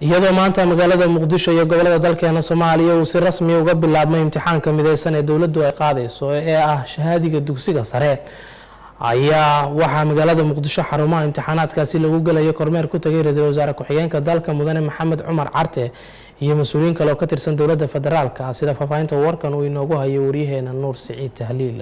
iyadoo maanta magaalada muqdisho iyo gobolada dalkeena soomaaliya uu si rasmi uga bilaabmay imtixaanka mideysan ee dowladdu ay qaadayso ee ah shahaadiga dugsiga sare ayaa waxaa magaalada muqdisho xarumaha imtixaanaadkaasi lagu gelaya kormeer ku tagay ra-iisul wasaare ku-xigeenka dalka mudane maxamed cumar carte iyo mas-uuliyiin kale oo ka tirsan dowladda federaalka sida faahfaahinta warkan uu inoogu hayo waryaheena nuur siciid tahliil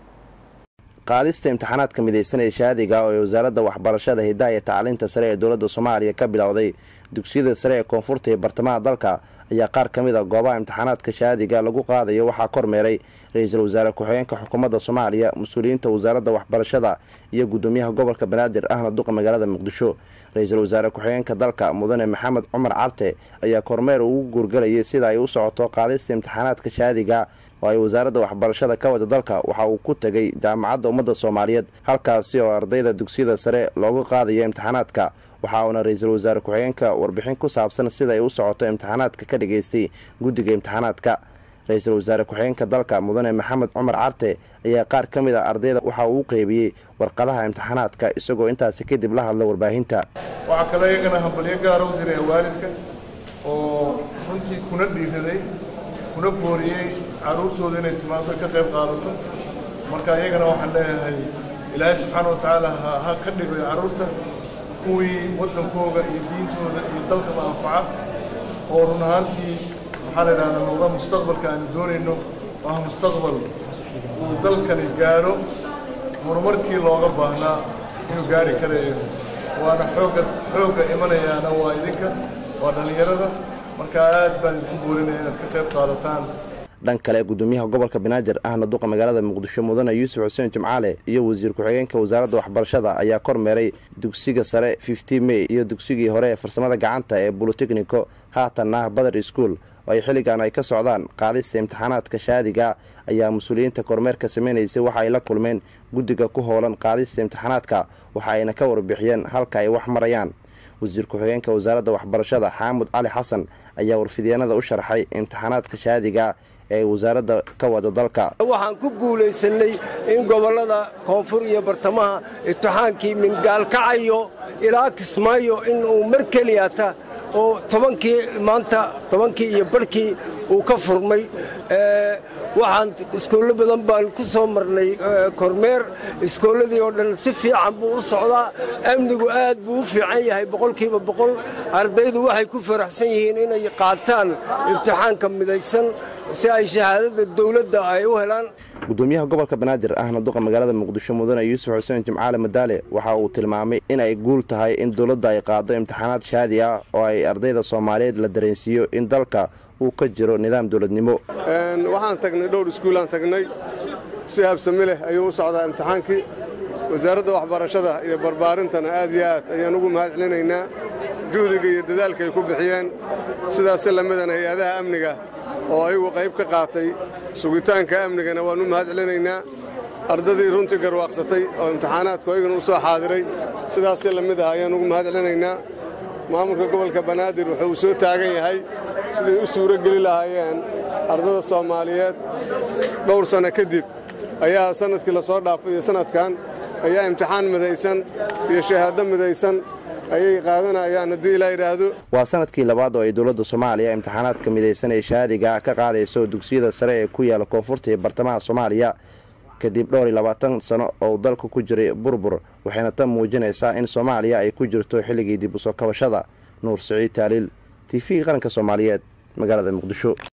qaadista imtixaanaadka mideysan ee shahaadiga oo ay wasaaradda waxbarashada hidaha iyo tacliinta sare ee dowladda soomaaliya ka bilowday dugsiyada sare ee koonfurta iyo bartamaha dalka ayaa qaar ka mid a goobaha imtixaanaadka shahaadiga lagu qaadayo waxaa kormeeray ra-iisul wasaare ku-xigeenka xukuumadda soomaaliya mas-uuliyiinta wasaaradda waxbarashada iyo gudoomiyaha gobolka banaadir ahna duqa magaalada muqdisho ra-iisul wasaare ku-xigeenka dalka mudane maxamed cumar carte ayaa kormeer ugu guurgalayay sida ay u socoto qaadista imtixaanaadka shahaadiga oo ay wasaaradda waxbarashada ka wada dalka waxa uu ku tegay jaamacadda ummadda soomaaliyeed halkaasi oo ardayda dugsiyada sare loogu qaadaya imtixaanaadka waxa uuna ra-iisul wasaare ku-xigeenka warbixin ku saabsan sida ay u socoto imtixaanaadka ka dhageystay guddiga imtixaanaadka ra-iisul wasaare ku-xigeenka dalka mudane maxamed cumar carte ayaa qaar ka mid a ardayda waxa uu u qeybiyey warqadaha imtixaanaadka isagoo intaasi kadib la hadla warbaahinta waxaa kaloo iyagana hambalyo gaara u diray waalidka oo runtii kuna dhiiraday kuna booriyey carruurtooda inay timaado ka qayb qaadato marka iyagana waxaan leeyahay ilaahay subxaana wa tacaala ha ka dhigo carruurta kuwii waddankooga iyo diintooda iyo dalkaba anfaca oo run ahaantii waxaa la yidhahdaa noqda mustaqbalka aanu doonayno waa mustaqbal uu dalkani gaadho horumarkii looga baahnaa inuu gaari karayo waana xoogga xoogga imanayaana waa idinka waa dhallinyarada marka aad baan idinku boorinaya inaad ka qayb qaadataan dhan kale gudoomiyaha gobolka banaadir ahna duqa magaalada muqdisho mudane yuusuf xuseen jimcaale iyo wasiir ku-xigeenka wasaaradda waxbarashada ayaa kormeeray dugsiga sare fifty may iyo dugsigii hore ee farsamada gacanta ee bolotechnico haatanna badar school oo ay xilligan ay ka socdaan qaadista imtixaanaadka shaadiga ayaa mas-uuliyiinta kormeerka samaynaysay waxa ay la kulmeen guddiga ku howlan qaadista imtixaanaadka waxa ayna ka warbixiyeen halka ay wax marayaan wasiir ku-xigeenka wasaaradda waxbarashada xaamud cali xasan ayaa warfidyaenada u sharxay imtixaanaadka shaadiga ee wasaaradda ka wada dalka waxaan ku guulaysanay in gobollada koonfur iyo bartamaha imtixaankii mingaalkacayo ilaa kismaayo in uu mar keliyata oo tobankii maanta tobankii iyo barhkii uu ka furmay waxaan iskoollo badan baan ku soo marnay kormeer iskoolladii oo dhan si fiican buu u socdaa amnigu aad buu u fiican yahay boqolkiiba boqol ardaydu waxay ku faraxsan yihiin inay qaataan imtixaanka midaysan si ay shahaadada dawladda ay u helaan gudoomiyaha gobolka banaadir ahna duqa magaalada muqdisho mudane yuusuf xuseen jimcaale madaale waxa uu tilmaamay in ay guul tahay in dowladda ay qaado imtixaanaad shaadi ah oo ay ardayda soomaaliyeed la dareensiiyo in dalka uu ka jiro nidaam dowladnimo waxaan tagnay dhowr iskuulaan tagnay si habsami leh ayuu u socdaa imtixaankii wasaaradda waxbarashada iyo barbaarintana aad iyo aad ayaan ugu mahad celinaynaa juhdiga iyo dadaalka ay ku bixiyeen sidaasi lamidana hay-adaha amniga oo ayagu qayb ka qaatay sugitaanka amnigana waan u mahad celinaynaa ardadii runtii garwaaqsatay oo imtixaanaadku ayagana u soo xaadiray sidaasi la mid ah ayaan ugu mahad celinaynaa maamulka gobolka banaadir wuxuu u soo taagan yahay siday u suuro geli lahaayeen ardada soomaaliyeed dhowr sanno kadib ayaa sannadkii la soo dhaafay iyo sannadkan ayaa imtixaan midaysan iyo shahaado midaysan ayay qaadanayaan haddii ilaa yidhaahdo waa sanadkii labaad oo ay dowladda soomaaliya imtixaanaadka midaysan ee shahaadiga ka qaadayso dugsiyada sare ee ku yaala koonfurta iyo bartamaha soomaaliya kadib dhowr iyo labaatan sano oo dalka ku jiray burbur waxayna tan muujinaysaa in soomaaliya ay ku jirto xilligii dib u soo kabashada nuur siciid taaliil t v qaranka soomaaliyeed magaalada muqdisho